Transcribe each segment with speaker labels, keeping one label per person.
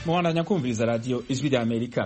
Speaker 1: mubandanya kumviriza radiyo ijwi rya amerika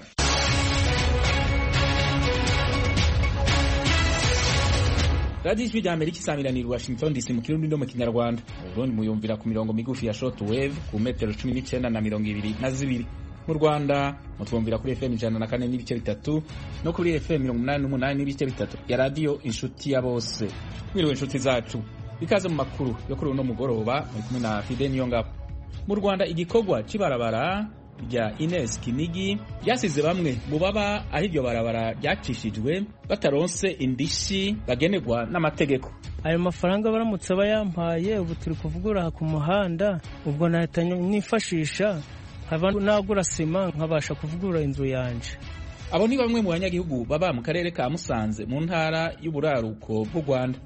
Speaker 1: radiyo ijwi rya amerika isamiranira washington dc mu kirundi no mu kinyarwanda uburundi muyumvira ku mirongo migufi ya short wave ku metero cumi n'icyenda na mirongo ibiri na zibiri mu rwanda mutwumvira kuri fm ijana na kane n'ibice bitatu no kuri fm mirongo umunani n'umunani n'ibice bitatu ya radiyo inshuti ya bose mwiriwe inshuti zacu ikaze mu makuru yo kuri uno mugoroba muri kumwe na fide niyongabo mu rwanda igikorwa cy'ibarabara rya ines kinigi ryasize bamwe mu baba aho iryo barabara ryacishijwe bataronse indishi bagenerwa n'amategeko
Speaker 2: ayo mafaranga baramutse bayampaye ubu turi kuvugura ku muhanda ubwo nahita nifashisha nkaba nagura sima nkabasha kuvugura inzu yanje
Speaker 1: abo ni bamwe mu banyagihugu baba mu karere ka musanze mu ntara y'uburaruko bw'u rwanda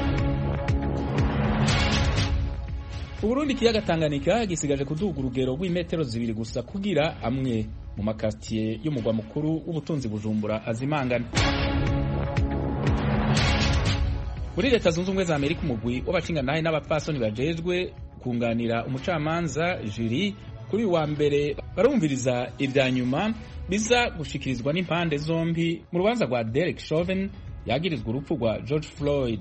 Speaker 1: uburundi ikiyaga tanganyika gisigaje kuduga urugero rw'imetero zibiri gusa kugira amwe mu makatiye y'umugwa mukuru w'ubutunzi bujumbura azimangana muri leta zunze ubumwe za amerika umugwi w'abashingantahe n'abapfasoni bajejwe kunganira umucamanza juri kuri uyu wa mbere barumviriza ibya nyuma biza gushikirizwa n'impande zombi mu rubanza rwa derek chauvin yagirizwa urupfu rwa george floyd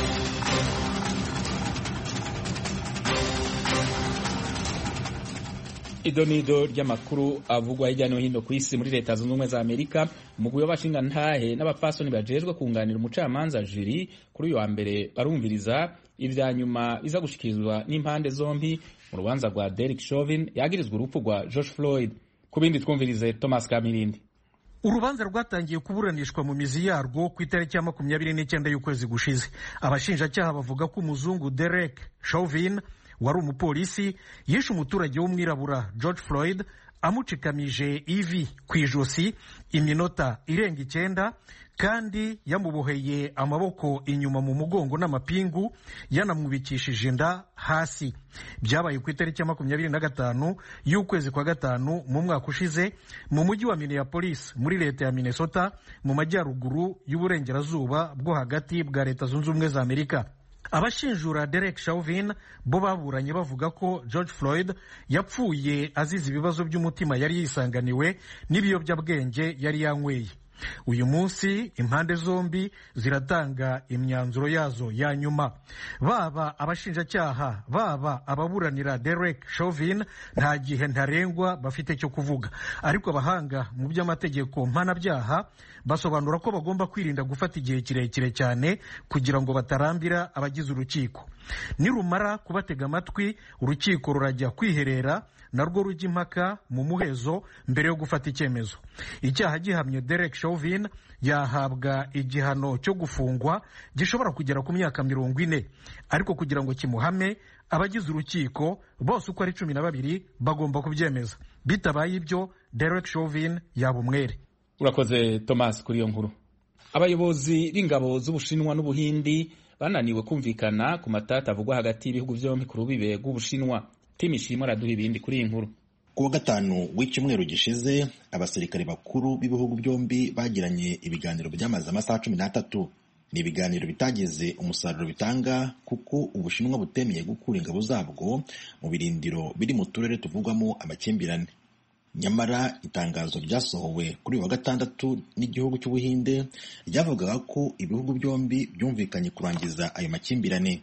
Speaker 1: idonido ry'amakuru avugwa hirya no hino ku isi muri leta zunze ubumwe za amerika umugwi w'abashingantahe n'abapfasoni bajejwe kunganira umucamanza jiri kuri uyu wa mbere barumviriza ibya nyuma biza gushikirizwa n'impande zombi mu rubanza rwa derek chauvin yagirizwa urupfu rwa george floyd ku bindi twumvirize thomas kamirindi
Speaker 3: urubanza rwatangiye kuburanishwa mu mizi yarwo ku itariki ya makumyabiri n'icyenda y'ukwezi gushize abashinjacyaha bavuga ko umuzungu derek chauvin wari umupolisi yishe umuturage w'umwirabura george floyd amucikamije ivi ku ijosi iminota irenga icyenda kandi yamuboheye amaboko inyuma mu mugongo n'amapingu yanamwubikishije inda hasi byabaye ku itariki ya makumyabiri na gatanu y'ukwezi kwa gatanu mu mwaka ushize mu mujyi wa minneapolis muri leta ya minnesota mu majyaruguru y'uburengerazuba bwo hagati bwa leta zunze ubumwe za amerika abashinjura derek chauvin bo baburanye bavuga ko george floyd yapfuye azize ibibazo by'umutima yari yisanganiwe n'ibiyobyabwenge yari yanyweye uyu munsi impande zombi ziratanga imyanzuro yazo ya nyuma baba abashinjacyaha baba ababuranira derek chauvin nta gihe ntarengwa bafite cyo kuvuga ariko abahanga mu by'amategeko mpanabyaha basobanura ko bagomba kwirinda gufata igihe kirekire cyane kugira ngo batarambira abagize urukiko nirumara kubatega amatwi urukiko rurajya kwiherera narwo rujya impaka mu muhezo mbere yo gufata icyemezo icyaha gihamye derek chauvin yahabwa igihano cyo gufungwa gishobora kugera ku myaka mirongo ine ariko kugira ngo kimuhame abagize urukiko bose uko ari cumi na babiri bagomba kubyemeza bitabaye ibyo derek chauvin yaba umwere
Speaker 1: urakoze thomas kuri iyo nkuru abayobozi b'ingabo z'ubushinwa n'ubuhindi bananiwe kumvikana ku matata avugwa hagati y'ibihugu byombi ku rubibe rw'ubushinwa timu ishimwe araduha ibindi kuri iyi nkuru
Speaker 4: ku wa gatanu w'icyumweru gishize abasirikare bakuru b'ibihugu byombi bagiranye ibiganiro byamaze amasaha cumi n'atatu ni ibiganiro bitageze umusaruro bitanga kuko ubushinwa butemeye gukura ingabo zabwo mu birindiro biri mu turere tuvugwamo amakimbirane nyamara itangazo ryasohowe kuri uyu wa gatandatu n'igihugu cy'ubuhinde ryavugaga ko ibihugu byombi byumvikanye kurangiza ayo makimbirane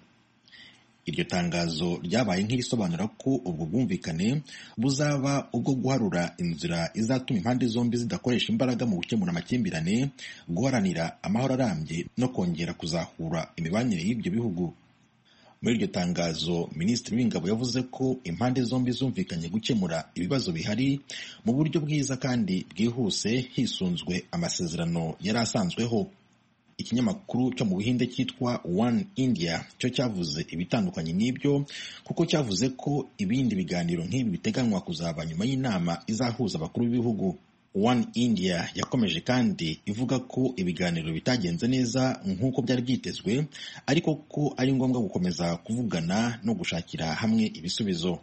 Speaker 4: iryo tangazo ryabaye nk'irisobanura ko ubwo bwumvikane buzaba ubwo guharura inzira izatuma impande zombi zidakoresha imbaraga mu gukemura amakimbirane guharanira amahoro arambye no kongera kuzahura imibanire y'ibyo bihugu muri iryo tangazo minisitiri w'ingabo yavuze ko impande zombi zumvikanye gukemura ibibazo bihari mu buryo bwiza kandi bwihuse hisunzwe amasezerano yari asanzweho ikinyamakuru cyo mu buhinde cyitwa one india cyo cyavuze ibitandukanye n'ibyo kuko cyavuze ko ibindi biganiro nk'ibi biteganywa kuzaba nyuma y'inama izahuza abakuru b'ibihugu one india yakomeje kandi ivuga ko ibiganiro bitagenze neza nk'uko byari byitezwe ariko ko ari ngombwa gukomeza kuvugana no gushakira hamwe ibisubizo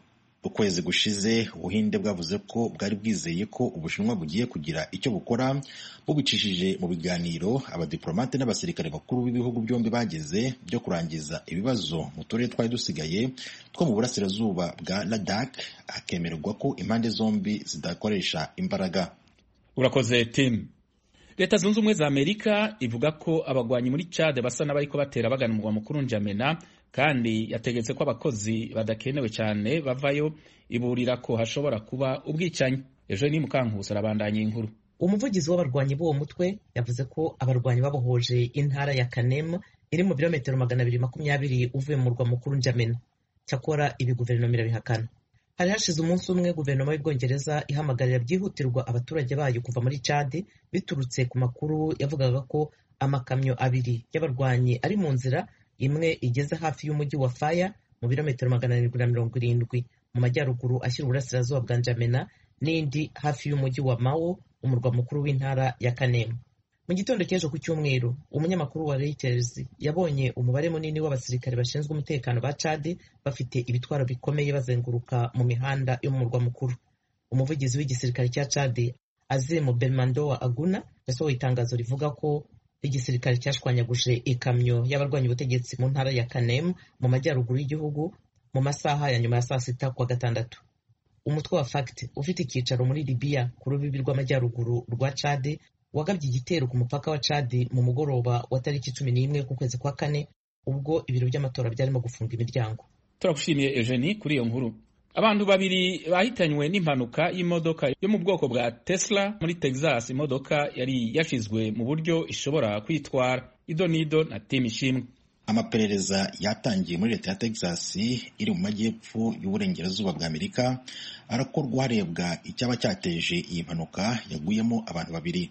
Speaker 4: ukwezi gushize ubuhinde bwavuze ko bwari bwizeye ko ubushinwa bugiye kugira icyo bukora bubicishije mu biganiro abadiplomate n'abasirikare bakuru b'ibihugu byombi bageze byo kurangiza ibibazo mu turere twari dusigaye two mu burasirazuba bwa ladak hakemererwa ko impande zombi zidakoresha imbaraga
Speaker 1: urakoze timu leta zunze ubumwe za amerika ivuga ko abagwanyi muri cade basa n'abariko batera bagana umugwa mukuru njamena kandi yategetse ko abakozi badakenewe cyane bavayo iburira ko hashobora kuba ubwicanyi ejo ni mukankusi arabandanya inkuru
Speaker 5: umuvugizi w'abarwanyi b'uwo mutwe yavuze ko abarwanyi babohoje intara ya kanemu iri mu birometero magana abiri makumyabiri uvuye mu murwa mukuru njamena cyakora ibi guverinoma irabihakana hari hashize umunsi umwe guverinoma y'ubwongereza ihamagarira byihutirwa abaturage bayo kuva muri cade biturutse ku makuru yavugaga ko amakamyo abiri y'abarwanyi ari mu nzira imwe igeze hafi y'umujyi wa faya mu birometero magana arindwi na mirongo irindwi mu majyaruguru ashyira uburasirazuba bwa njamena n'indi hafi y'umujyi wa mawo umurwa mukuru w'intara ya kanemu mu gitondo cy'ejo ku cyumweru umunyamakuru wa reuters yabonye umubare munini w'abasirikare bashinzwe umutekano ba cade bafite ibitwaro bikomeye bazenguruka mu mihanda yo mu murwa mukuru umuvugizi w'igisirikare cya cade azemu belmandowa aguna yasohoye itangazo rivuga ko igisirikare cyashwanyaguje ikamyo y'abarwanya ubutegetsi mu ntara ya kanem mu majyaruguru y'igihugu mu masaha ya nyuma ya saa sita kuwa gatandatu umutwe wa fact ufite icyicaro muri libiya ku rubibi rw'amajyaruguru rwa cade wagabye igitero ku mupaka wa cadi mu mugoroba wa tariki cumi n'imwe k'ukwezi kwa kane ubwo ibiro by'amatora byarimo gufunga imiryango
Speaker 1: turagushimiye eugenie kuri iyo nkuru abantu babiri bahitanywe n'impanuka y'imodoka yo mu bwoko bwa tesla muri texas imodoka yari yashizwe mu buryo ishobora kwitwara ido n'ido na timu ishimwe
Speaker 4: amaperereza yatangiye muri leta ya texas iri mu majyepfo y'uburengerazuba bwa amerika arakorwa harebwa icyaba cyateje iyi mpanuka yaguyemo abantu babiri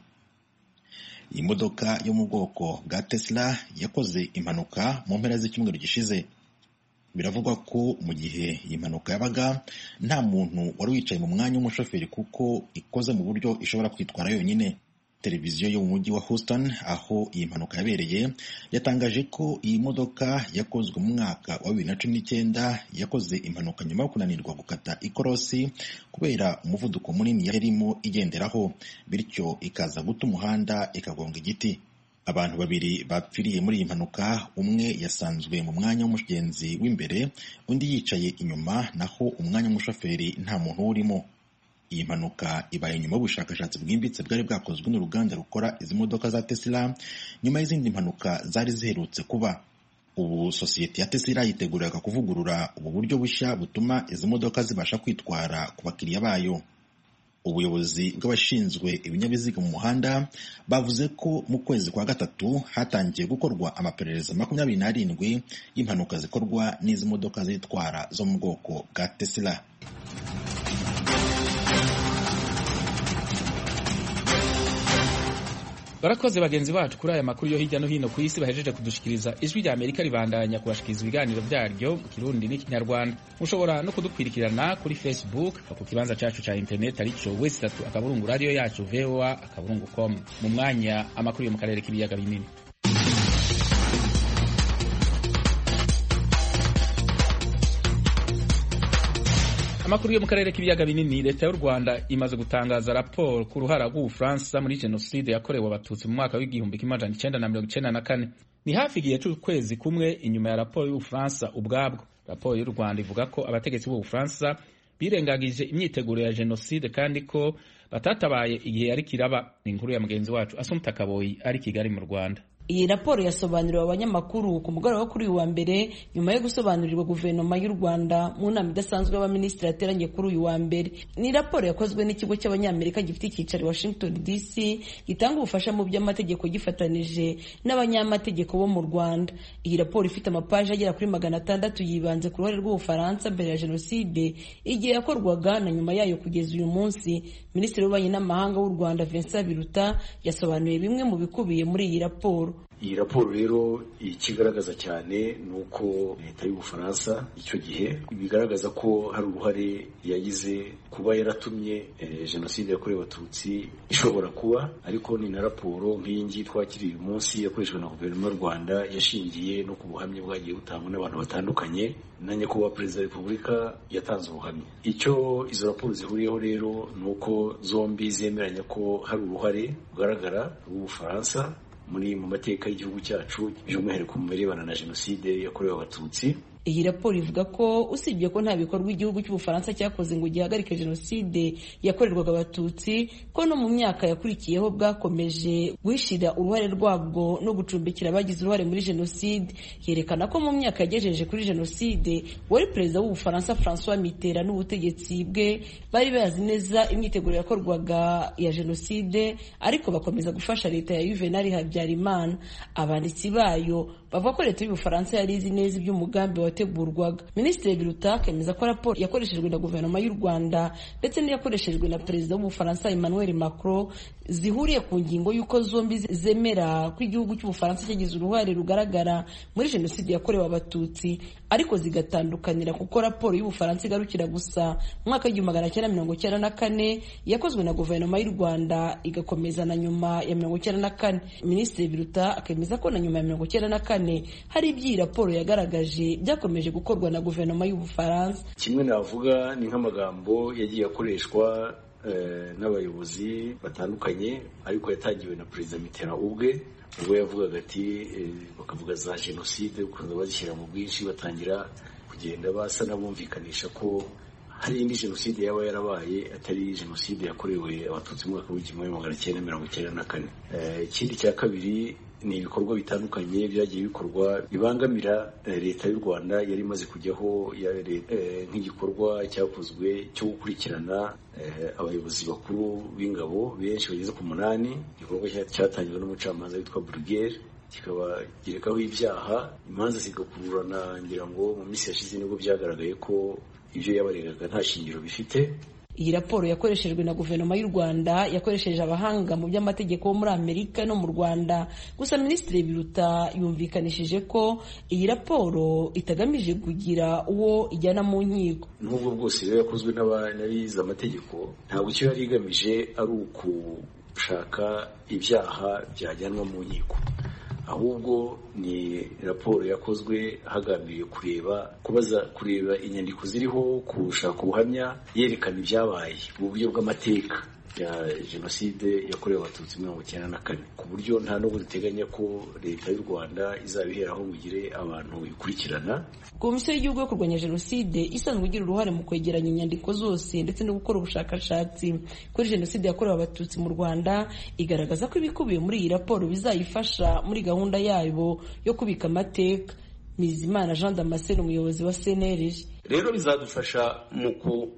Speaker 4: iyi modoka yo mu bwoko bwa tesla yakoze impanuka mu mpera z'icyumweru gishize biravugwa ko mu gihe iyi mpanuka yabaga nta muntu wari wicaye mu mwanya w'umushoferi kuko ikoze mu buryo ishobora kwitwara yonyine televiziyo yo mu mujyi wa Houston aho iyi mpanuka yabereye yatangaje ko iyi modoka yakozwe mu mwaka wa bibiri na cumi n'icyenda yakoze impanuka nyuma yo kunanirwa gukata ikorosi kubera umuvuduko munini yarimo igenderaho bityo ikaza guta umuhanda ikagonga igiti abantu babiri bapfiriye muri iyi mpanuka umwe yasanzwe mu mwanya w'umugenzi w'imbere undi yicaye inyuma naho umwanya w'umushoferi nta muntu urimo iyi mpanuka ibaye nyuma y'ubushakashatsi bwimbitse bwari bwakozwe n'uruganda rukora izi modoka za tesla nyuma y'izindi mpanuka zari ziherutse kuba ubu sosiyete ya tesla yiteguraga kuvugurura ubu buryo bushya butuma izi modoka zibasha kwitwara ku bakiriya bayo ubuyobozi bw'abashinzwe ibinyabiziga mu muhanda bavuze ko mu kwezi kwa gatatu hatangiye gukorwa amaperereza makumyabiri n'arindwi y'impanuka zikorwa n'izi modoka zitwara zo mu bwoko bwa tesla
Speaker 1: barakoze bagenzi bacu kuri aya makuru yo hirya no hino ku isi bahejeje kudushikiriza ijwi rya amerika ribandanya kubashikiriza ibiganiro byaryo mu kirundi n'ikinyarwanda mushobora no kudukwirikirana kuri facebook ku kibanza cyacu cya interineti aricyo wesi tatu akaburungu radiyo yacu voa akaburungu com mu mwanya amakuru yo mu karere k'ibiyaga binini amakuru yo mu karere k'ibiyaga binini leta y'u rwanda imaze gutangaza raporo ku ruhara rw'ubufaransa muri jenoside yakorewe abatutsi mu mwaka w'igihumbi kimwe amajana icyenda na mirongo icyenda na kane ni hafi igihe cy'ukwezi kumwe inyuma ya raporo y'ubufaransa ubwabwo raporo y'u rwanda ivuga ko abategetsi b'ubufaransa birengagije imyiteguro ya jenoside kandi ko batatabaye igihe yari kiraba ni inkuru ya mugenzi wacu asumta kaboyi ari kigali mu rwanda
Speaker 6: iyi raporo yasobanuriwe abanyamakuru ku mugoroba wo kuri uyu wa mbere nyuma yo gusobanurirwa guverinoma y'u rwanda mu nama idasanzwe y'abaminisitiri yateranye kuri uyu wa mbere ni raporo yakozwe n'ikigo cy'abanyamerika gifite icyicaro i washington dc gitanga ubufasha mu by'amategeko gifatanije n'abanyamategeko bo mu rwanda iyi raporo ifite amapaji agera kuri magana atandatu yibanze ku ruhare rw'ubufaransa mbere ya jenoside igihe yakorwaga na nyuma yayo kugeza uyu munsi minisitiri w'ububanyi n'amahanga w'u rwanda vincent biruta yasobanuye bimwe mu bikubiye muri iyi raporo
Speaker 7: iyi raporo rero ikigaragaza cyane ni uko leta y'ubufaransa icyo gihe bigaragaza ko hari uruhare yagize kuba yaratumye jenoside yakorewe abatutsi ishobora kuba ariko ni na raporo nk'iyi ngiyi twakiriye uyu munsi yakoreshwa na guverinoma y'u rwanda yashingiye no ku buhamya bwagiye butangwa n'abantu batandukanye na nyakubahwa perezida wa repubulika yatanze ubuhamya icyo izo raporo zihuriyeho rero ni uko zombi zemeranya ko hari uruhare rugaragara rw'ubufaransa muri mu mateka y'igihugu cyacu by'umwihariko mu birebana na jenoside yakorewe abatutsi
Speaker 6: iyi raporo ivuga ko usibye ko nta bikorwa igihugu cy'ubufaransa cyakoze ngo gihagarike jenoside yakorerwaga abatutsi ko no mu myaka yakurikiyeho bwakomeje guhishira uruhare rwabwo no gucumbikira abagize uruhare muri jenoside yerekana ko mu myaka yagejeje kuri jenoside wari perezida w'ubufaransa francois mitterrand n'ubutegetsi bwe bari bazi neza imyiteguro yakorwaga ya jenoside ariko bakomeza gufasha leta ya juvenal habyarimana abanditsi bayo bavuga ko leta y'ubufaransa yari izi neza iby'umugambi wategurwaga minisitiri biruta akemeza ko raporo yakoreshejwe na guverinoma y'u rwanda ndetse n'iyakoreshejwe na perezida w'ubufaransa emmanuel macron zihuriye ku ngingo y'uko zombi zemera ko igihugu cy'ubufaransa cyagize uruhare rugaragara muri jenoside yakorewe abatutsi ariko zigatandukanira kuko raporo y'ubufaransa igarukira gusa mu mwaka w'igihumbi magana cyenda mirongo cyenda na kane yakozwe na guverinoma y'u rwanda igakomeza na nyuma ya mirongo cyenda na kane minisitiri biruta akemeza ko na nyuma ya mirongo cyenda na kane hari ibyo iyi raporo yagaragaje byakomeje gukorwa na guverinoma y'ubufaransa
Speaker 7: kimwe navuga ni nk'amagambo yagiye akoreshwa n'abayobozi batandukanye ariko yatangiwe na perezida mitterrand ubwe ubwo yavugaga ati bakavuga za jenoside ukunze bazishyira mu bwinshi batangira kugenda basa n'abumvikanisha ko hari indi jenoside yaba yarabaye atari jenoside yakorewe abatutsi mu mwaka w'igihumbi magana cyenda mirongo icyenda na kane ikindi cya kabiri ni ibikorwa bitandukanye byagiye bikorwa bibangamira leta y'u rwanda yari imaze kujyaho nk'igikorwa cyakozwe cyo gukurikirana abayobozi bakuru b'ingabo benshi bageze ku munani igikorwa cyatangiwe n'umucamanza witwa burugere kikaba gerekaho ibyaha imanza zigakururana ngira ngo mu minsi yashize nibwo byagaragaye ko ibyo yabaregaga nta shingiro bifite
Speaker 6: iyi raporo yakoreshejwe na guverinoma y'u rwanda yakoresheje abahanga mu by'amategeko bo muri amerika no mu rwanda gusa minisitiri biruta yumvikanishije ko iyi raporo itagamije kugira uwo ijyana mu nkiko
Speaker 7: n'ubwo bwose rero yakozwe n'abize amategeko ntabwo icyo yari igamije ari ukushaka ibyaha byajyanwa mu nkiko ahubwo ni raporo yakozwe hagambiriwe kureba kubaza kureba inyandiko ziriho gushaka ubuhamya yerekana ibyabaye mu buryo bw'amateka ya jenoside yakorewe abatutsi mirongo icyenda na kane ku buryo nta n'ubwo duteganya ko leta y'u rwanda izabiheraho ngo igire abantu ikurikirana
Speaker 6: komisiyo y'igihugu yo kurwanya jenoside isanzwe igira uruhare mu kwegeranya inyandiko zose ndetse no gukora ubushakashatsi kuri jenoside yakorewe abatutsi mu rwanda igaragaza ko ibikubiye muri iyi raporo bizayifasha muri gahunda yabo yo kubika amateka Nizimana Jean Damascene umuyobozi wa CNLG
Speaker 8: rero bizadufasha mu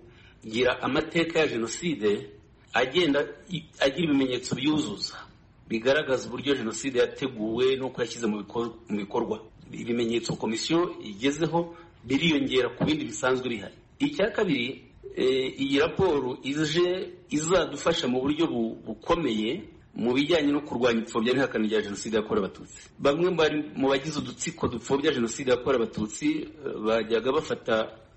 Speaker 8: kugira amateka ya jenoside agenda agira ibimenyetso byuzuza bigaragaza uburyo jenoside yateguwe n'uko yashyize mu bikorwa ibimenyetso komisiyo igezeho biriyongera ku bindi bisanzwe bihari icya kabiri iyi raporo ije izadufasha mu buryo bukomeye mu bijyanye no kurwanya ipfobya n'ihakana rya jenoside yakorewe abatutsi bamwe mu bagize udutsiko dupfobya jenoside yakorewe abatutsi bajyaga bafata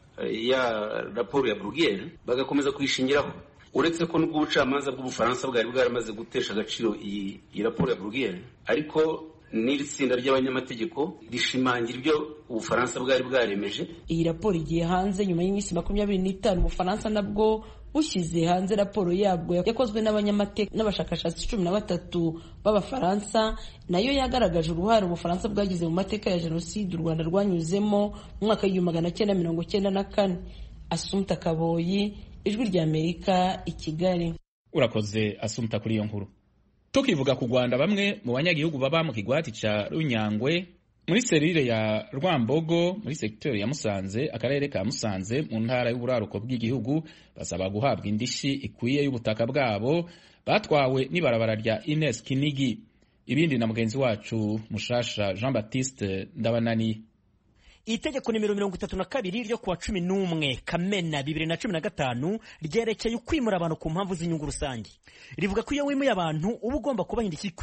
Speaker 8: ya raporo ya burugeri bagakomeza kuyishingiraho uretse ko n'ubwo ubucamanza bw'ubufaransa bwari bwaramaze gutesha agaciro iyi raporo ya burugeri ariko n'iri tsinda ry'abanyamategeko rishimangira ibyo ubufaransa bwari bwaremeje
Speaker 6: iyi raporo igiye hanze nyuma y'iminsi makumyabiri n'itanu ubufaransa nabwo bushyize hanze raporo yabwo yakozwe n'abanyamateka n'abashakashatsi cumi na batatu b'abafaransa nayo yagaragaje uruhare ubufaransa bwagize mu mateka ya jenoside u rwanda rwanyuzemo mu mwaka w'igihumbi magana cyenda mirongo cyenda na kane asumta kaboyi ijwi ry'amerika i kigali
Speaker 1: urakoze asumta kuri iyo nkuru tukivuga ku rwanda bamwe mu banyagihugu baba mu kigwati cya runyangwe muri serire ya rwambogo muri segiteri ya musanze akarere ka musanze mu ntara y'uburaruko bw'igihugu basaba guhabwa indishyi ikwiye y'ubutaka bwabo batwawe n'ibarabara rya ines kinigi ibindi na mugenzi wacu mushasha jean baptiste ndabananiye
Speaker 9: itegeko nimero mirongo itatu na kabiri ryo kuwa cumi n'umwe kamena bibiri na cumi na gatanu ryerekeye ukwimura abantu ku mpamvu z'inyungu rusange rivuga ko iyo wimuye abantu uba ugomba kubaha indishyi ikwiye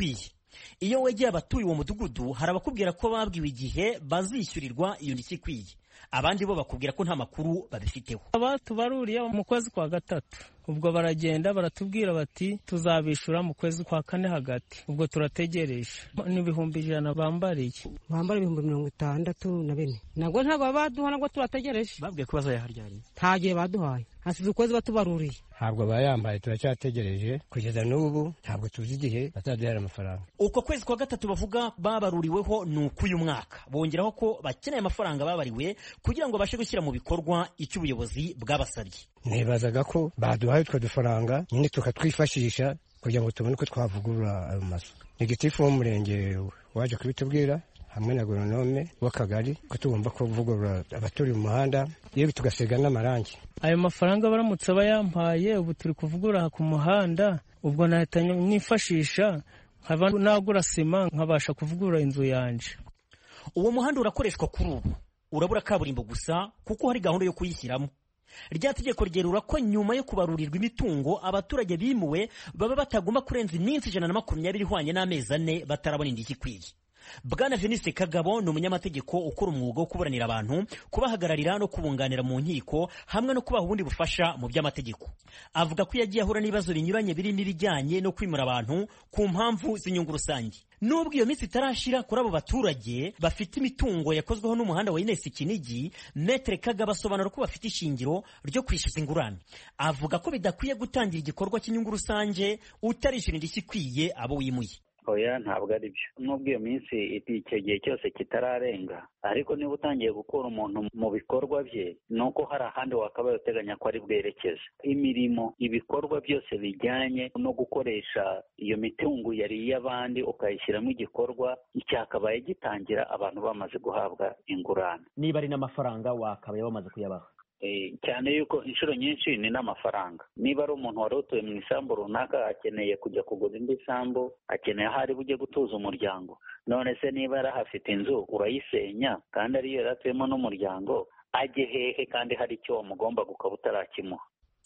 Speaker 9: iyo wegeye abatuye uwo mudugudu hari abakubwira ko babwiwe igihe bazishyurirwa iyo ndishyi ikwiye abandi bo bakubwira ko nta makuru babifiteho
Speaker 2: abatubaruriye mu kwezi kwa gatatu ubwo baragenda baratubwira bati tuzabishura mu kwezi kwa kane hagati ubwo turategereje n'ibihumbi ijana bambariye
Speaker 10: bambara ibihumbi mirongo itandatu na bine nabwo ntabwo baba baduha nabwo turategereje
Speaker 9: babwiye ko bazayaharyariye
Speaker 10: nta gihe baduhaye hasize ukwezi batubaruriye
Speaker 11: ntabwo bayambaye turacyategereje kugeza n'ubu ntabwo tuzi igihe bazaduhera amafaranga
Speaker 9: uko kwezi kwa gatatu bavuga babaruriweho ni uk'uyu mwaka bongeraho ko bakeneye amafaranga babariwe kugira ngo babashe gushyira mu bikorwa icyo ubuyobozi bwabasabye
Speaker 11: nibazaga ko baduhaye utwo dufaranga nyine tukatwifashisha kugira ngo tubone uko twavugurura ayo mazu ni gitifu w'umurenge waje kubitubwira hamwe na goronome w'akagari ko tugomba kuvugurura abaturiye umuhanda yewe tugasiga n'amarangi
Speaker 2: ayo mafaranga baramutse bayampaye ubu turi kuvugura ku muhanda ubwo nahita nifashisha nkaba nagura sima nkabasha kuvugurura inzu yanje
Speaker 9: uwo muhanda urakoreshwa kuri ubu urabura kaburimbo gusa kuko hari gahunda yo kuyishyiramo rya tegeko ryerura ko nyuma yo kubarurirwa imitungo abaturage bimuwe baba batagomba kurenza iminsi ijana na makumyabiri ihwanye n'amezi ane batarabona indishyi ikwiye bwana veniste kagabo ni umunyamategeko ukora umwuga wo kuburanira abantu kubahagararira no kubunganira mu nkiko hamwe no kubaha ubundi bufasha mu by'amategeko avuga ko yagiye ahura n'ibibazo binyuranye birimo ibijyanye no kwimura abantu ku mpamvu z'inyungu rusange nubwo iyo minsi itarashira kuri abo baturage bafite imitungo yakozweho n'umuhanda wa inesi kinigi metere kagabo asobanura ko bafite ishingiro ryo kwishyuza ingurane avuga ko bidakwiye gutangira igikorwa cy'inyungu rusange utarishyura indishyi ikwiye abo wimuye
Speaker 12: oya ntabwo ari byo nubwo iyo minsi icyo gihe cyose kitararenga ariko niba utangiye gukura umuntu mu bikorwa bye ni uko hari ahandi wakabaye uteganya ko ari bwerekeze imirimo ibikorwa byose bijyanye no gukoresha iyo mitungo yari iy'abandi ukayishyiramo igikorwa cyakabaye gitangira abantu bamaze guhabwa ingurane
Speaker 9: niba ari n'amafaranga wakabaye bamaze kuyabaha
Speaker 12: cyane yuko inshuro nyinshi ni n'amafaranga niba ari umuntu wari utuye mu isambu runaka akeneye kujya kugura indi sambu akeneye aho ari bujye gutuza umuryango none se niba yari ahafite inzu urayisenya kandi ariyo yari atuyemo n'umuryango ajye hehe kandi hari icyo wamugomba ukaba utarakimuha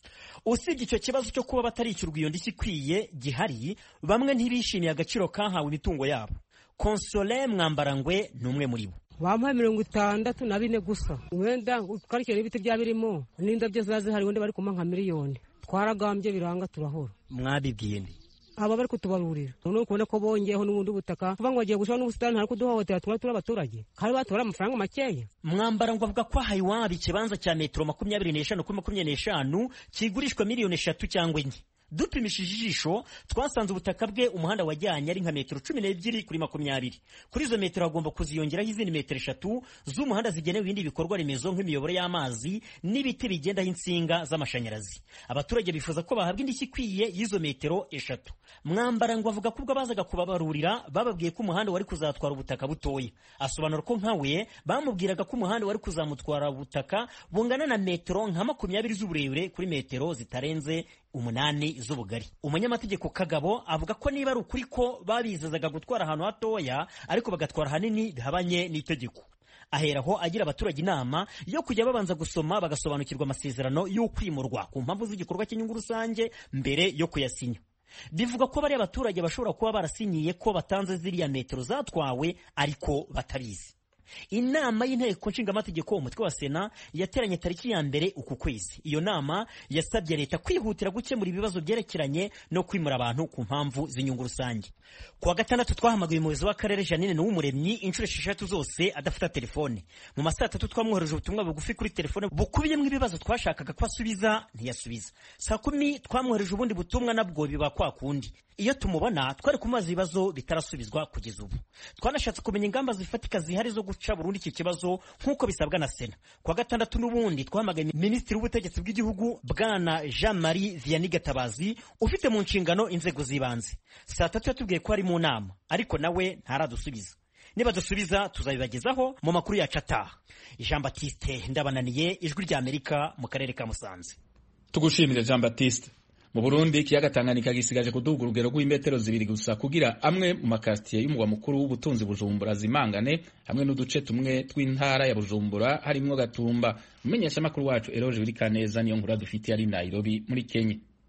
Speaker 9: usibye icyo kibazo cyo kuba batarishyurwa iyo ndishyi ikwiye gihari bamwe ntibishimiye agaciro kahawe imitungo yabo konsole mwambarangwe ni umwe muri bo
Speaker 10: bamuhaye mirongo itandatu na bine gusa wenda ukarikira n'ibiti byaba birimo n'indabyo ziba zihari wenda bari kumuha nka miliyoni twaragambye biranga turahora
Speaker 9: mwabibwiye ndi
Speaker 10: aba bari kutubarurira noneho ukubona ko bongeyeho n'ubundi butaka kuvuga ngo bagiye gushiraho n'ubusitani hari kuduhohotera tuba turi abaturage kandi batora amafaranga makeya
Speaker 9: mwambara ngo avuga ko ahaye iwabo ikibanza cya metero makumyabiri n'eshanu kuri makumyabiri n'eshanu kigurishwa miliyoni eshatu cyangwa enye dupimishije ijisho twasanze ubutaka bwe umuhanda wajyanye ari nka metero cumi n'ebyiri kuri makumyabiri kuri izo metero hagomba kuziyongeraho izindi metero eshatu z'umuhanda zigenewe ibindi bikorwa remezo nk'imiyoboro y'amazi n'ibiti bigendaho insinga z'amashanyarazi abaturage bifuza ko bahabwa indishyi ikwiye y'izo metero eshatu mwambara ngo avuga ko ubwo bazaga kubabarurira bababwiye ko umuhanda wari kuzatwara ubutaka butoya asobanura ko nka we bamubwiraga ko umuhanda wari kuzamutwara ubutaka bungana na metero nka makumyabiri z'uburebure kuri metero zitarenze umunani z'ubugari umunyamategeko kagabo avuga ko niba ari ukuri ko babizazaga gutwara ahantu hatoya ariko bagatwara ahanini bihabanye n'itegeko aheraho agira abaturage inama yo kujya babanza gusoma bagasobanukirwa amasezerano y'ukwimurwa ku mpamvu z'igikorwa cy'inyungu rusange mbere yo kuyasinya bivuga ko bariya abaturage bashobora kuba barasinyiye ko batanze ziriya metero zatwawe ariko batabizi inama y'inteko nshingamategeko umutwe wa sena yateranye tariki ya mbere uku kwezi iyo nama yasabye leta kwihutira gukemura ibibazo byerekeranye no kwimura abantu ku mpamvu z'inyungu rusange ku wa gatandatu twahamagaye umuyobozi w'akarere janine n'uw'umuremyi inshuro esheshatu zose adafata telefone mu masaa atatu twamwohereje ubutumwa bugufi kuri telefone bukubiyemo ibibazo twashakaga ko asubiza ntiyasubiza saa kumi twamwohereje ubundi butumwa nabwo biba kwa kundi iyo tumubona twari kumubaza ibibazo bitarasubizwa kugeza ubu twanashatse kumenya ingamba zifatika zihari zo guca burundu iki kibazo nk'uko bisabwa na sena ku wa gatandatu n'ubundi twahamagaye minisitiri w'ubutegetsi bw'igihugu bwana jean marie vianney gatabazi ufite mu nshingano inzego z'ibanze saa tatu yatubwiye ko ari mu nama ariko nawe ntaradusubiza niba dusubiza tuzabibagezaho mu makuru yacu ataha jean batiste ndabananiye ijwi ry'amerika mu karere ka musanze
Speaker 1: tugushimire jean batiste mu burundi ikiyaga tanganyika gisigaje kuduga urugero rw'imetero zibiri gusa kugira amwe mu makasitiye y'umugwa mukuru w'ubutunzi bujumbura zimangane hamwe n'uduce tumwe tw'intara ya bujumbura harimwo gatumba umumenyeshamakuru wacu eroje uri kaneza niyo nkuru dufitiye ari nairobi muri kenya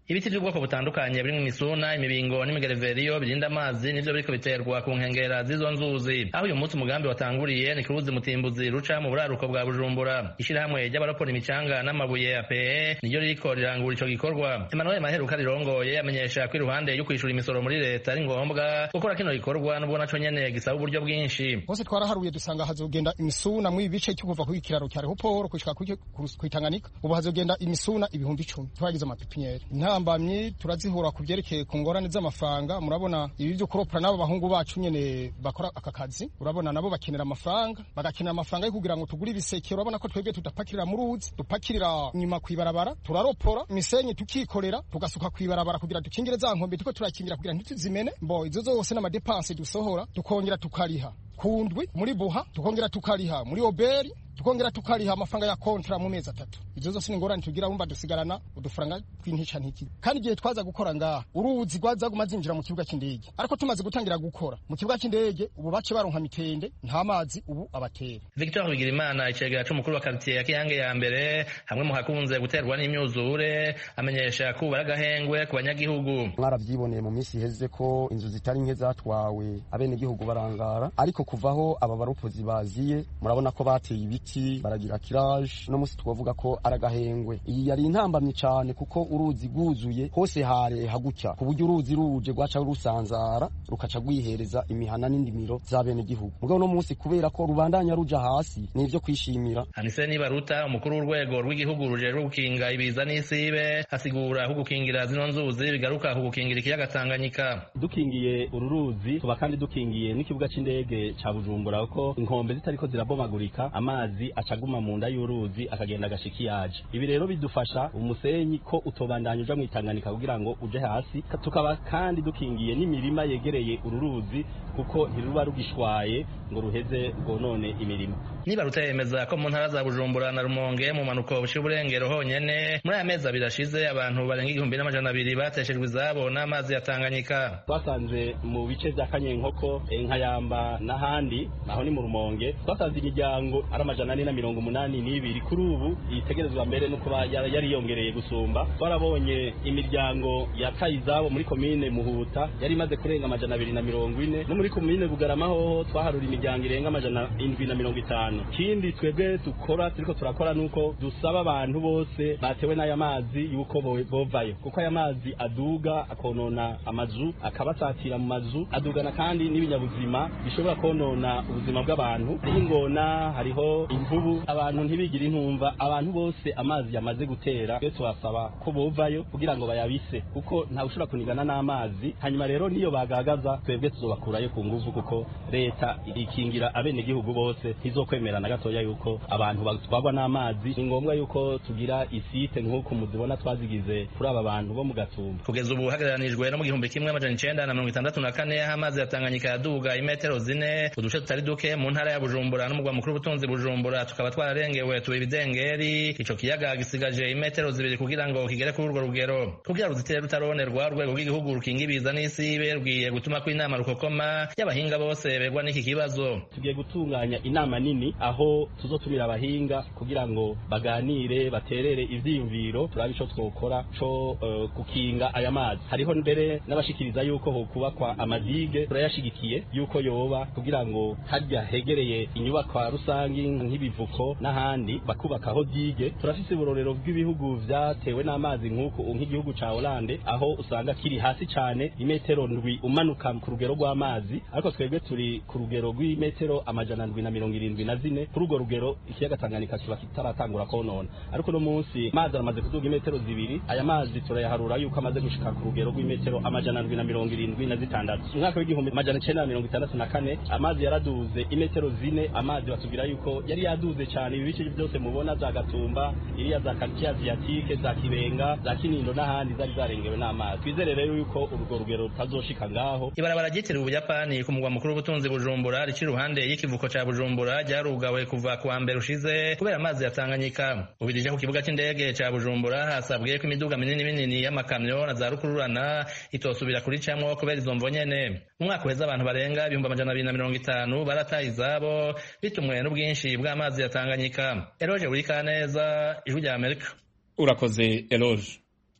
Speaker 13: ibiti by'ubwoko butandukanye birimo imisuna imibingo n'imigereveriyo birinda amazi nivyo biriko biterwa ku nkengera z'izo nzuzi aho uyu munsi umugambi watanguriye ni ku ruzi mutimbuzi ruca mu buraruko bwa bujumbura ishirahamwe ry'abarapora imicanga n'amabuye ya pe niryo ririko rirangura ico gikorwa emmanuel maheruka rirongoye amenyesha ko iruhande yo kwishura imisoro muri leta ari ngombwa gukora kino gikorwa n'ubwo naco nyene gisaba uburyo bwinshi
Speaker 14: hose twaraharuye dusanga hazogenda imisuna mu bice cyo kuva ku kiraro cya Rehoporo gushika ku Tanganyika ubu hazogenda imisuna ibihumbi icumi twagize amapipinyeri intambamyi turazihura ku byerekeye ku ngorane z'amafaranga murabona ibi byo kuropora n'abo bahungu bacu nyene bakora aka kazi urabona nabo bakenera amafaranga bagakenera amafaranga yo kugira ngo tugure ibiseke urabona ko twebwe tudapakirira mu ruzi dupakirira nyuma kwibarabara turaropora imisenyi tukikorera tugasuka kwibarabara kugira dukingire za nkombe tuko turakingira kugira ntituzimene mbo izo zose n'amadepanse dusohora tukongera tukariha kundwi muri buha tukongera tukariha muri oberi tukongera tukariha amafaranga ya kontra mu mezi atatu izo zose ni ingorane tugira wumva dusigarana udufaranga tw'intica ntiki kandi igihe twaza gukora ngaha uruzi rwazaguma zinjira mu kibuga cy'indege ariko tumaze gutangira gukora mu kibuga cy'indege ubu bace baronka mitende nta mazi ubu abatera
Speaker 13: victor bigirimana icegera c'umukuru wa karitiye ya kiyange ya mbere hamwe mu hakunze guterwa n'imyuzure amenyesha ko ubu ari agahengwe ku banyagihugu
Speaker 15: mwaravyiboneye mu minsi iheze ko inzu zitari nke zatwawe abenegihugu barangara ariko kuvaho aba baropozi baziye murabona ko bateye ibiti baragira kiraje no musi twavuga ko ari agahengwe iyi yari intambamye cyane kuko uruzi rwuzuye hose hare hagucya ku buryo uruzi ruje rwaca rusanzara rukaca rwihereza imihana n'indimiro z'abenegihugu mugabo no munsi kubera ko rubandanya ruja hasi ni ivyo kwishimira
Speaker 13: anise nibaruta umukuru w'urwego rw'igihugu rujejwe gukinga ibiza n'isibe asigura ko gukingira zino nzuzi bigaruka ku gukingira ikiyaga tanganyika
Speaker 16: dukingiye uru ruzi tuba kandi dukingiye n'ikibuga c'indege ca bujumbura kuko inkombe zitariko zirabomagurika amazi acaguma mu nda y'uruzi akagenda agashika iyaje ibi rero bidufasha umusenyi ko utobandanya uja mw'itanganika kugira ngo uje hasi tukaba kandi dukingiye n'imirima yegereye uru ruzi kuko ntiruba rugishwaye ngo ruheze rwonone imirima
Speaker 13: nibaruta yemeza ko mu ntara za bujumbura na rumonge mu manuko bushira uburengero honyene muri aya mezi abiri ashize abantu barenga igihumbi n'amajana abiri bateshejwe izabo n'amazi ya tanganyika
Speaker 16: twasanze mu bice vya kanyenkoko nkayamba n'ahandi naho ni mu rumonge twasanze imiryango ari amajana ane na mirongo umunani n'ibiri kuri ubu itegerezwa mbere no kuba yari yongereye gusumba twarabonye imiryango yataye izabo muri komine muhuta yari imaze kurenga amajana abiri na mirongo ine no muri komine bugarama hoho twaharura imiryango irenga amajana indwi na mirongo itanu ikindi twebwe dukora turiko turakora nuko dusaba abantu bose batewe n'aya mazi yuko bovayo kuko aya mazi aduga akonona amazu akabasatira mu mazu adugana kandi n'ibinyabuzima bishobora konona ubuzima bw'abantu hariho ingona hariho imvubu abantu ntibigire intumva abantu bose amazi yamaze gutera twe tubasaba ko bovayo kugira ngo bayabise kuko ntawe ushobora kunigana n'amazi hanyuma rero niyo bagagaza twebwe tuzobakurayo ku nguvu kuko leta ikingira abenegihugu bose ntizokwemera na gatoya yuko abantu batwarwa n'amazi ni ngombwa yuko tugira isite nk'uko muzibona twazigize kuri aba bantu bo mu gatumba
Speaker 13: kugeza ubu hagereranijwe no mu gihumbi kimwe amajana icenda na mirongo itandatu na kane aho amazi ya tanganyika yaduga imetero zine uduce tutari duke mu ntara ya bujumbura n'umugwa mukuru w'ubutunzi bujumbura tukaba twararengewe tuba ibidengeri ico kiyaga gisigaje imetero zibiri kugira ngo kigere kuri urwo rugero kugira ruzitere rutaronerwa urwego rw'igihugu rukinga ibiza n'isibe rwiye gutuma ko inama rukokoma y'abahinga bose begwa n'iki kibazo
Speaker 16: tugiye gutunganya inama nini aho tuzotumira abahinga kugira ngo baganire baterere ivyiyumviro turabe ico twokora co uh, gukinga aya mazi hariho mbere n'abashikiriza yuko hokubakwa amadige turayashigikiye yuko yoba kugira ngo harya hegereye inyubakwa rusangi nk'ibivuko n'ahandi bakubakaho dige turafise uburorero bw'ibihugu vyatewe n'amazi nk'uko nk'igihugu ca Hollande aho usanga kiri hasi cane imetero ndwi umanuka ku rugero rw'amazi ariko twebwe turi ku rugero rw'imetero amajana ndwi na mirongo irindwi na zine kuri urwo rugero ikiyaga Tanganyika kiba kitaratangura konona ariko no munsi amazi aramaze kuduga imetero zibiri aya mazi turayaharura yuko amaze gushika ku rugero rw'imetero amajana ndwi na mirongo irindwi na zitandatu umwaka w'igihumbi amajana icenda na mirongo itandatu na kane amazi yaraduze imetero zine amazi batubwira yuko yari yaduze cyane ibi bice byose mubona za gatumba iriya za karitsiye aziyatike za kibenga za kinindo n'ahandi zari zarengewe n'amazi twizere rero yuko urwo rugero rutazoshika ngaho
Speaker 13: ibarabara ryitiriwe ubuyapani ku mugwa mukuru w'ubutunzi bujumbura rici iruhande y'ikivuko ca bujumbura ryarugawe kuva ku wa mbere ushize kubera amazi ya tanganyika ubirije ku kibuga c'indege ca bujumbura hasabwe ko imiduga minini minini y'amakamyo na za rukururana itosubira kuricamwo kubera izo mvo nyene umwaka uheze abantu barenga ibihumbi amajana abiri na mirongo itanu barataye izabo bitumwe n'ubwinshi bw'amazi ya tanganyika eroje buri kaneza ijwi rya amerika
Speaker 1: urakoze eroje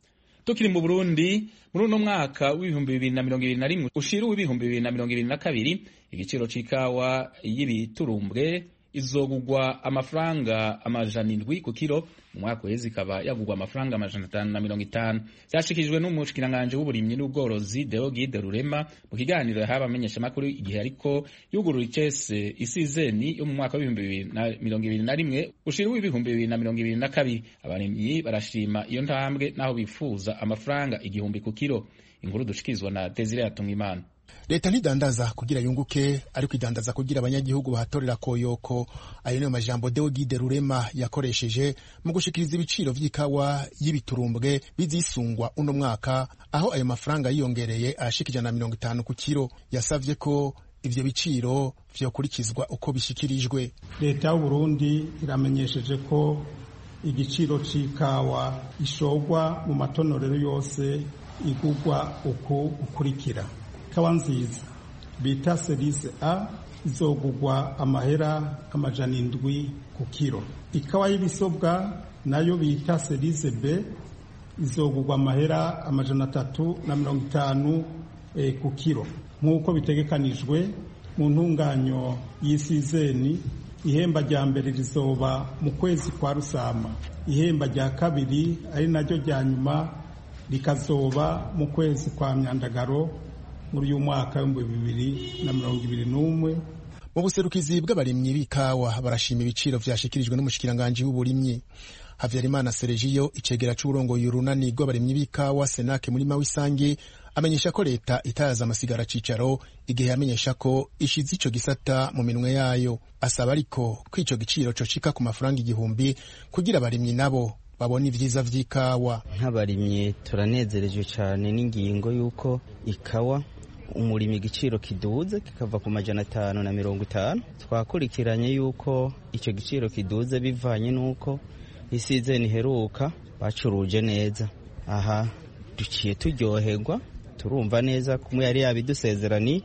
Speaker 1: tukiri mu burundi muri uno mwaka w'ibihumbi bibiri na mirongo ibiri na rimwe ushira uw'ibihumbi bibiri na mirongo ibiri na kabiri igiciro c'ikawa y'ibiturumbwe izogugwa amafaranga amajana indwi ku kiro mu mwaka uheze ikaba yagugwa amafaranga amajana atanu na mirongo itanu vyashikirijwe n'umushikiranganji w'uburimyi n'ubworozi Deogide Rurema mu kiganiro yahaye abamenyeshamakuru igihe ariko yugurura icese isizeni yo mu mwaka w'ibihumbi bibiri na mirongo ibiri na rimwe ushira w'ibihumbi bibiri na mirongo ibiri na kabiri abarimyi barashima iyo ntambwe n'aho bifuza amafaranga igihumbi ku kiro inkuru dushikirizwa na Desire Hatungimana
Speaker 17: leta ntidandaza kugira yunguke ariko idandaza kugira abanyagihugu bahatorera koyoko ayo niyo majambo Deogide Rurema yakoresheje mu gushikiriza ibiciro vy'ikawa y'ibiturumbwe bizisungwa uno mwaka aho ayo mafaranga yiyongereye ashika ijana na mirongo itanu ku kiro yasavye ko ivyo biciro vyokurikizwa uko bishikirijwe
Speaker 18: leta y'uburundi iramenyesheje ko igiciro c'ikawa ishogwa mu matonorero yose igugwa uku ukurikira ikawa nziza bita serise a izogugwa amahera amajana indwi ku kiro ikawa y'ibisobwa nayo bita serise b izogugwa amahera amajana atatu na mirongo itanu e, ku kiro nk'uko bitegekanijwe mu ntunganyo y'isizeni ihemba rya mbere rizoba mu kwezi kwa rusama ihemba rya kabiri ari naryo rya nyuma rikazoba mu kwezi kwa myandagaro muri uyu mwaka w'ibihumbi bibiri na mirongo ibiri n'umwe
Speaker 17: mu buserukizi bw'abarimyi b'ikawa barashima ibiciro vyashikirijwe n'umushikiranganji w'uburimyi havyarimana seregiyo icegera c'uburongoye urunani rw'abarimyi b'ikawa senake murima w'isangi amenyesha ko leta itayaza amasigara cicaro igihe yamenyesha ko ishize ico gisata mu minwe yayo asaba ariko ko ico giciro cocika ku mafaranga igihumbi kugira abarimyi nabo babona ivyiza vy'ikawa
Speaker 19: nk'abarimyi turanezerejwe cyane n'ingingo y'uko ikawa umurimi igiciro kiduze kikava ku majana atanu na mirongo itanu twakurikiranye yuko icyo giciro kiduze bivanye n'uko isizeni iheruka bacuruje neza aha duciye turyoherwa turumva neza kumwe yari yabidusezerani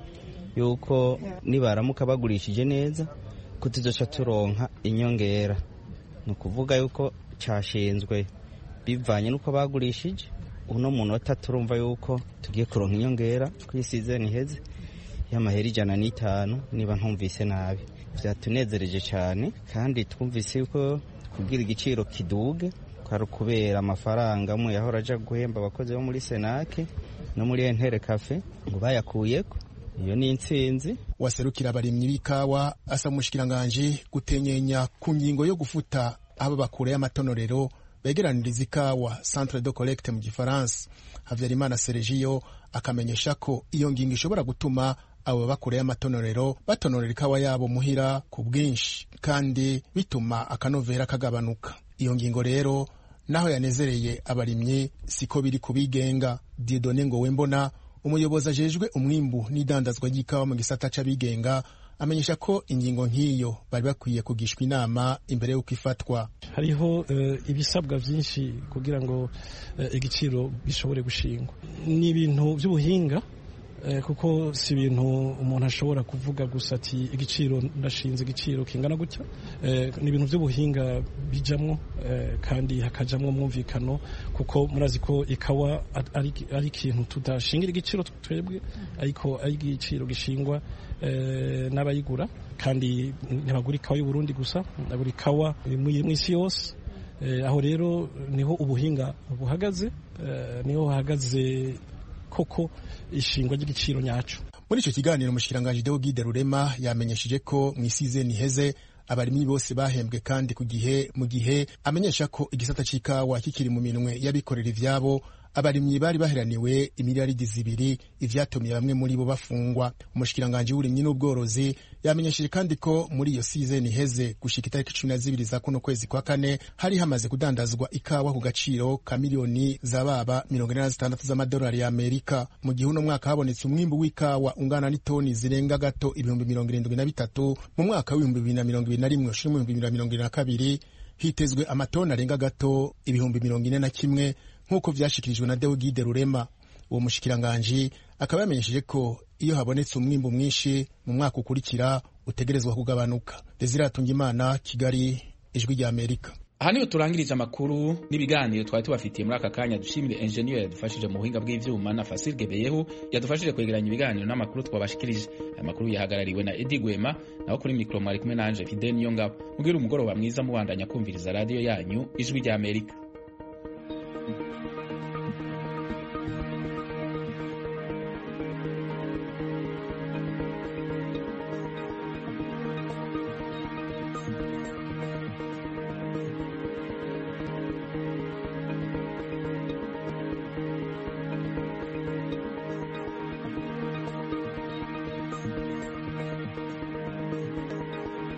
Speaker 19: yuko nibaramuka bagurishije neza ko tuzoca turonka inyongera ni ukuvuga yuko cyashinzwe bivanye n'uko bagurishije uno munota turumva yuko tugiye kuronka inyongera ku isizeni iheze y'amahera ijana n'itanu niba ntumvise nabi byatunezereje cyane kandi twumvise yuko kubwira igiciro kiduge kwari ukubera amafaranga amwe yahora aja guhemba abakozi bo muri senake no muri entere kafe ngo bayakuyeko iyo ni intsinzi
Speaker 17: waserukira abarimyi b'ikawa asaba umushikiranganji gutenyenya ku ngingo yo gufuta abo bakure y'amatonorero begeraniriza ikawa centre de collecte mu gifaransa havyarimana seregiyo akamenyesha ko iyo ngingo ishobora gutuma abo bakoreye amatonorero batonorera ikawa yabo muhira ku bwinshi kandi bituma akanovera kagabanuka iyo ngingo rero naho yanezereye abarimyi siko biri kubigenga diedone ngo wembona umuyobozi ajejwe umwimbu n'idandazwa ry'ikawa mu gisata c'abigenga amenyesha ko ingingo nk'iyo bari bakwiye kugishwa inama imbere y'uko ifatwa
Speaker 20: hariho ibisabwa byinshi kugira ngo igiciro gishobore gushingwa ni ibintu by'ubuhinga kuko si ibintu umuntu ashobora kuvuga gusa ati igiciro ndashinze igiciro kingana gutya ni ibintu by'ubuhinga bijamwo kandi hakajamwo mwumvikano kuko murazi ko ikawa ari ikintu tudashingira igiciro twebwe ariko ari igiciro gishingwa n'abayigura kandi ntibagura ikawa y'uburundi gusa bagura ikawa mu isi yose aho rero niho ubuhinga buhagaze niho hahagaze koko ishingwa ry'igiciro nyaco
Speaker 17: muri icyo kiganiro umushikiranganji Deogide Rurema yamenyesheje ko mu isizeni iheze abarimyi bose bahembwe kandi ku gihe mu gihe amenyesha ko igisata c'ikawa kikiri mu minwe y'abikorera ivyabo abarimyi bari baheraniwe imiliyaridi zibiri ivyatumiye bamwe muri bo bafungwa umushikiranganji w'uburimyi n'ubworozi yamenyesheje kandi ko muri iyo sizeni iheze gushika itariki cumi na zibiri za kuno kwezi kwa kane hari hamaze kudandazwa ikawa ku gaciro ka miliyoni zababa mirongo ine na zitandatu z'amadolari ya amerika mu gihe uno mwaka habonetse umwimbu w'ikawa ungana n'itoni zirenga gato ibihumbi mirongo irindwi na bitatu mu mwaka w'ibihumbi bibiri na mirongo ibiri na rimwe ushira mu bihumbi bibiri na mirongo ibiri na kabiri hitezwe amatoni arenga gato ibihumbi mirongo ine na kimwe nk'uko vyashikirijwe na Deogide Rurema uwo mushikiranganji akaba yamenyesheje ko iyo habonetse umwimbu mwinshi mu mwaka ukurikira utegerezwa kugabanuka Desire Atungimana Kigali ijwi rya Amerika
Speaker 1: aha niho turangirije amakuru n'ibiganiro twari tubafitiye muri aka kanya dushimire enjeniyeri yadufashije mu buhinga bw'ivyuma na fasil gebeyehu yadufashije kwegeranya ibiganiro n'amakuru twabashikirije aya makuru yahagarariwe na edi gwema naho kuri mikoro mwari kumwe nanje fide niyo ngabo mubwire umugoroba mwiza mubandanya kumviriza radiyo yanyu ijwi ry'amerika